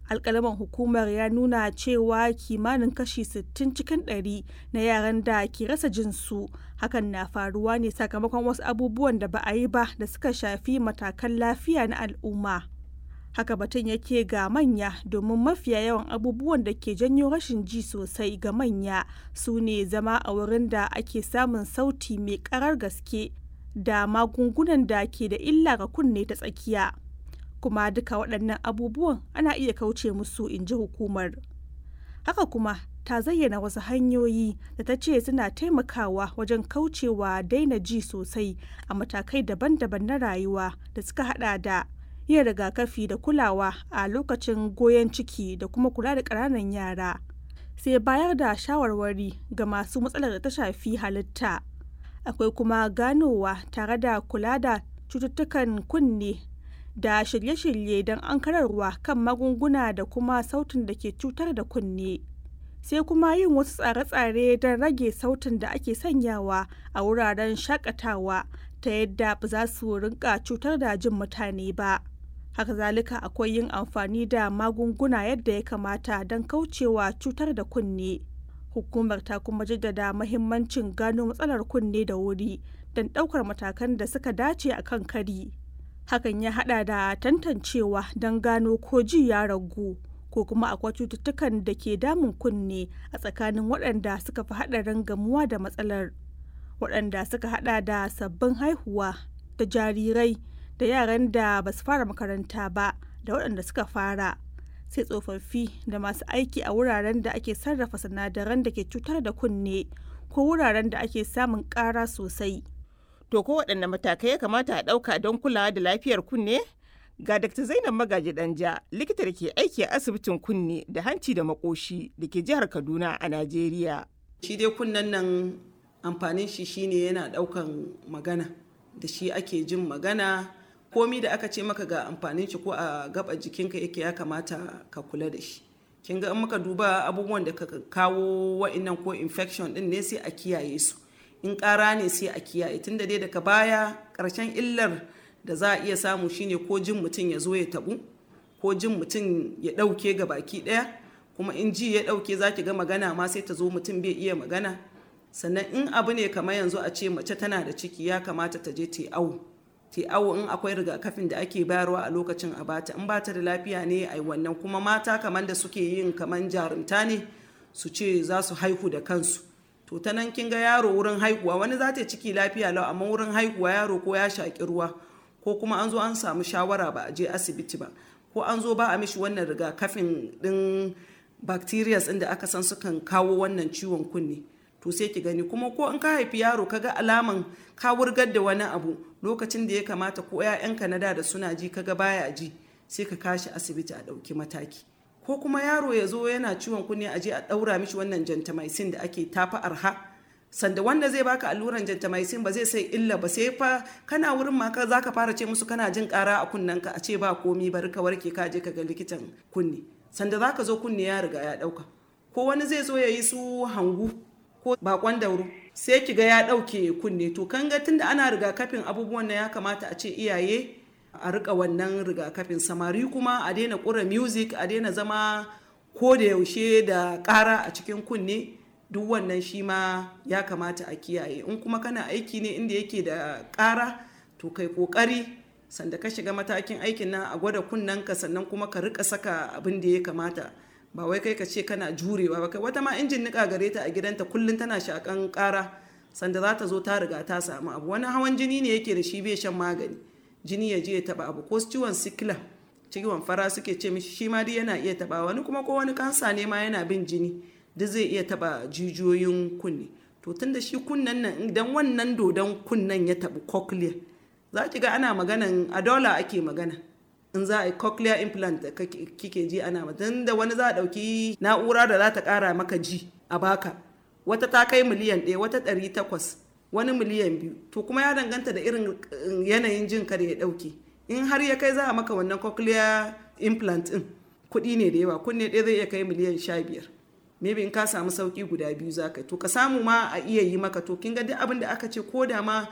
alkalaman hukumar ya nuna cewa kimanin kashi 60 cikin 100 na yaran da ke rasa jinsu hakan na faruwa ne sakamakon wasu abubuwan da ba a yi ba da suka shafi matakan lafiya na al'umma haka batun yake ga manya domin mafiya yawan abubuwan da ke janyo rashin ji sosai ga manya su ne zama a wurin da ake samun sauti mai karar gaske da magungunan da ke da illa ga kunne ta tsakiya kuma duka waɗannan abubuwan ana iya kauce musu in ji hukumar haka kuma ta zayyana wasu hanyoyi da ta ce suna taimakawa wajen kaucewa daina ji sosai a matakai daban-daban na rayuwa da suka hada da yin rigakafi da kulawa a lokacin goyon ciki da kuma kula da ƙananan yara sai bayar da shawarwari ga masu matsalar da ta shafi halitta akwai kuma ganowa tare da kula da cututtukan kunne da shirye-shirye don ankararwa kan magunguna da kuma sautin da ke cutar da kunne sai kuma yin wasu tsare-tsare don rage sautin da ake sanyawa a wuraren shakatawa ta yadda ba za su rinka cutar da jin mutane ba haka zalika akwai yin amfani da magunguna yadda ya kamata don kaucewa cutar da kunne hukumar ta kuma jaddada mahimmancin gano matsalar kunne da wuri don ɗaukar matakan da suka dace a kan kari hakan ya hada da tantancewa don gano ko ji ya ragu ko kuma akwai cututtukan da ke damun kunne a tsakanin waɗanda suka fi haɗarin gamuwa da matsalar waɗanda suka hada da sabbin haihuwa da jarirai da yaran da ba su fara makaranta ba da waɗanda suka fara sai tsofaffi da masu aiki a wuraren da ake sarrafa sinadaran da ke cutar da kunne ko wuraren da ake samun ƙara sosai To ko waɗanne matakai ya kamata a ɗauka don kulawa da lafiyar kunne? Ga Dr. Zainab Magaji Danja, likita da ke aiki a asibitin kunne da hanci da makoshi da ke jihar Kaduna a Najeriya. Shi dai kunnen nan amfanin shi shine yana ɗaukan magana, da shi ake jin magana, komi da aka ce maka ga amfanin shi ko a gaba jikinka yake ya kamata ka kula da shi. Kin ga in muka duba abubuwan da ka kawo wa'innan ko infection ɗin ne sai a kiyaye su. in ƙara ne sai a kiyaye tunda dai daga baya ƙarshen illar da za a iya samu shine ko jin mutum ya zo ya tabu ko jin mutum ya ɗauke ga baki ɗaya kuma in ji ya ɗauke za ki ga magana ma sai ta zo mutum bai iya magana sannan in abu ne kamar yanzu a ce mace tana da ciki ya kamata ta je ta awo ta awo in akwai rigakafin da ake bayarwa a lokacin a bata in bata da lafiya ne a wannan kuma mata kamar da suke yin kamar jarumta ne su ce za su haihu da kansu to ta nan kin ga yaro wurin haihuwa wani za ta ciki lafiya lau amma wurin haihuwa yaro ko ya shaƙi ruwa ko kuma an zo an samu shawara ba a je asibiti ba ko an zo ba a mishi wannan rigakafin ɗin bacterias inda aka san sukan kawo wannan ciwon kunne to sai ki gani kuma ko in ka haifi yaro ka ga alaman ka wurgar da wani abu lokacin da ya kamata ko 'ya'yanka na da da suna ji kaga baya ji sai ka kashi asibiti a ɗauki mataki ko kuma yaro ya zo yana ciwon kunne a je a ɗaura mishi wannan gentamicin da ake tafa arha sanda wanda zai baka alluran gentamicin ba zai sai illa ba sai fa kana wurin ma ka zaka fara ce musu kana jin ƙara a kunnenka a ce ba komi bari ka warke ka je ka ga likitan kunne sanda zaka zo kunne ya riga ya ɗauka ko wani zai zo ya yi su hangu ko bakon dauro sai ki ga ya ɗauke kunne to kan ga tunda ana rigakafin abubuwan nan ya kamata a ce iyaye a rika wannan rigakafin samari kuma a daina kura music a daina zama ko da yaushe da ƙara a cikin kunne duk wannan shi ma ya kamata a kiyaye in kuma kana aiki ne inda yake da ƙara to kai ƙoƙari sanda ka shiga matakin aikin nan a gwada kunnenka sannan kuma ka rika saka abin da ya kamata ba wai kai ka ce kana jurewa ba kai wata ma injin nika gare ta a gidanta kullum tana shakan ƙara sanda za ta zo ta riga ta samu abu wani hawan jini ne yake da shi bai shan magani jini ya je ya taba abu ko ciwon sikila ciwon fara suke ce mishi shi ma dai yana iya taba wani kuma ko wani kansa ne ma yana bin jini duk zai iya taba jijiyoyin kunne to tunda shi kunnen nan idan wannan dodon kunnen ya tabi cochlea za ki ga ana maganan a dola ake magana in za a yi cochlear implant da kike ji ana magana da wani za a ɗauki na'ura da za ta ƙara maka ji a baka wata ta kai miliyan ɗaya wata ɗari takwas wani miliyan biyu to kuma ya danganta da irin yanayin jin ka da ya dauke in har ya kai za a maka wannan cochlear implant din kuɗi ne da yawa kunne ɗaya zai iya kai miliyan sha biyar maybe in ka samu sauki guda biyu za ka to ka samu ma a iya yi maka to kin ga duk abin da aka ce ko da ma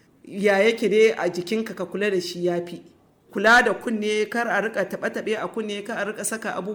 ya yake dai a jikinka ka kula da shi ya fi kula da kunne kar a rika taɓe-taɓe a kunne kar a rika saka abubuwa